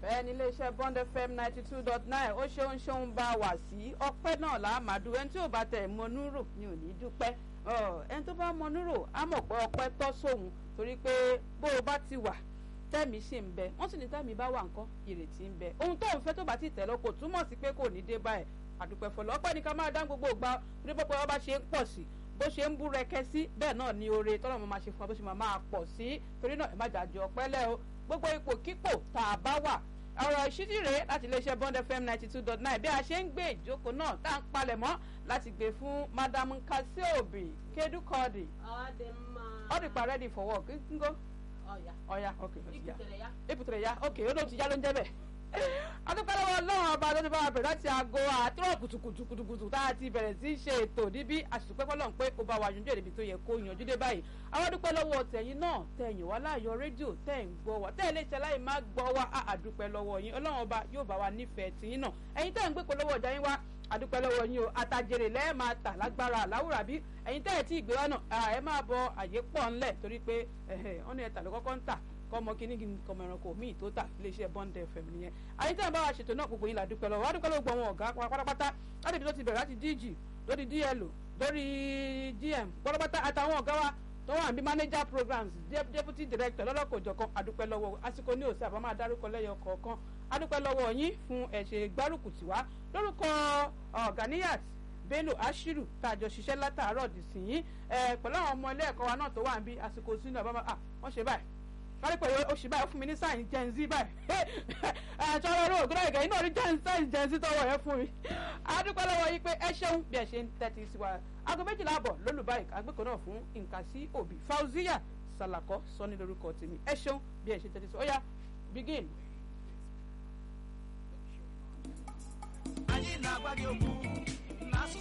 bẹ́ẹ̀ ni iléeṣẹ́ bond fm ninety two dot nine ó ṣeun ṣeun bá wà sí ọpẹ́ náà là á máa dùn ẹni tí ò bá tẹ̀ mọ́nú rò ni ò ní dúpẹ́ ẹni tó bá mọ́nú rò á mọ̀ pé ọpẹ́ tọ́ sóhun torí pé bó o bá ti wà tẹ́mi sì ń bẹ wọ́n sì ní tẹ́mi bá wà nǹkan ìrètí ń bẹ ohun tó ń fẹ́ tó bá ti tẹ̀ lọ kò túmọ̀ sí pé kò ní dé báyìí àdúpẹ́ fọlọ́ ọpẹ́ ní ká máa dá gbogbo ìgbà torí pé ọba ṣe ń pọ̀ sí bó ṣe ń bú rẹkẹ sí bẹ́ẹ̀ náà ni oore tọ́lọ́ mo máa ṣe fún wa bó ṣe máa máa pọ̀ sí torí náà ẹ má jàjọ ọpẹ́ lẹ́ o gbogbo ipò kípò tá a bá wà ọ̀rọ̀ ìṣídì rèé láti iléeṣẹ́ bond fm ninety two dot nine bí a ṣe ń gbé ìjókòó náà tá à ń palẹ̀ mọ́ láti gbé fún madam kasiobi kedukodi ọdìpá ready for work ngo ọ̀ya ok ìpùtẹ̀rẹ̀ ya ok ó ló ti yá ló ń jẹ́ bẹ́ẹ̀ adúpẹ́lẹ́wọ́ ọlọ́run ọba tó ti bá wa bẹ̀rẹ̀ láti aago àtúrọ̀ kùtùkùtùkùtù tá a ti bẹ̀rẹ̀ sí í ṣe ètò níbí àṣìṣùpẹ́ fọlọ́run pé ó bá wa yanjú èdè tó yẹ kó yanjú dé báyìí àwọn adúpẹ́ lọ́wọ́ tẹ̀yìn náà tẹ̀yìn wá láàyò rédíò tẹ̀ ń gbọ́ wa tẹ̀ lè ṣe láì má gbọ́ wa àdúpẹ́ lọ́wọ́ yín ọlọ́run ọba yóò bá wa nífẹ̀ẹ́ tìyín náà ẹ̀yin tẹ̀ ń gbé polówó ọjà yín wá àdúpẹ́ lọ́wọ́ yín o àtàjèrè lẹ́ẹ̀ máa tà lágbára àláwùrà bí ẹ̀yin tẹ̀ tí ìgbéwá náà ẹ máa bọ àyè pọ̀ ńlẹ̀ torí pé wọ́n ní ẹ̀ta ló kọ́kọ́ ń tà kọmọ kínní kí n kọmọ ẹranko míì tó tà iléeṣẹ́ bond fm nìyẹn àyè tí wọn bá wa ṣètò náà gbogbo yín la dúpẹ́ lọ́wọ́ wá dúpẹ́ lọ́wọ́ gbọ́ wọn ọ̀gá pátápátá láti ibi tó ti bẹ̀rẹ̀ láti dg lórí dl lórí gm pátápátá àtàwọn ọ̀gá wa tó wà bí manager programs deputy director lọ́lọ́kọ̀ọ́jọ̀kan àdúpẹ́ lọ́wọ́ àsìkò ní òsè àbámá dárúkọ lẹ́yọ kọ̀ọ̀kan àdúpẹ́ lọ́wọ́ yín fún ẹ̀ṣẹ̀ gbárùkù tiwa lórúkọ ọ̀gáníyàt bello ashiru tá a jọ ṣiṣẹ́ látàárọ̀ dì sí yín pẹ̀lú àwọn ọmọ ilé ẹ̀kọ́ wa náà tó wà ń bí àsìkò sínú àbámá wọ́n ṣe báyìí kárí pé oṣù báyìí fún mi ní sáyìn gen z báyìí ẹ̀ẹ́dọ́ ọ̀rọ̀ ògùn náà ìgbà yìí náà rí sáyìn gen z tọwọ́ ẹ fún mi. adúpẹ́ lọ́wọ́ yìí pé ẹ ṣeun bí ẹ ṣe ń tẹ́tí sí wa aago méjìlá àbọ̀ lólùbáyìí àgbẹ̀kọ̀ náà fún nǹkan sí òbí fauziya salakọ sọ ní lórúkọ tèmi ẹ ṣeun bí ẹ ṣe tẹ́tí sí ó yá begin. ayé ìlà àgbáyé ogun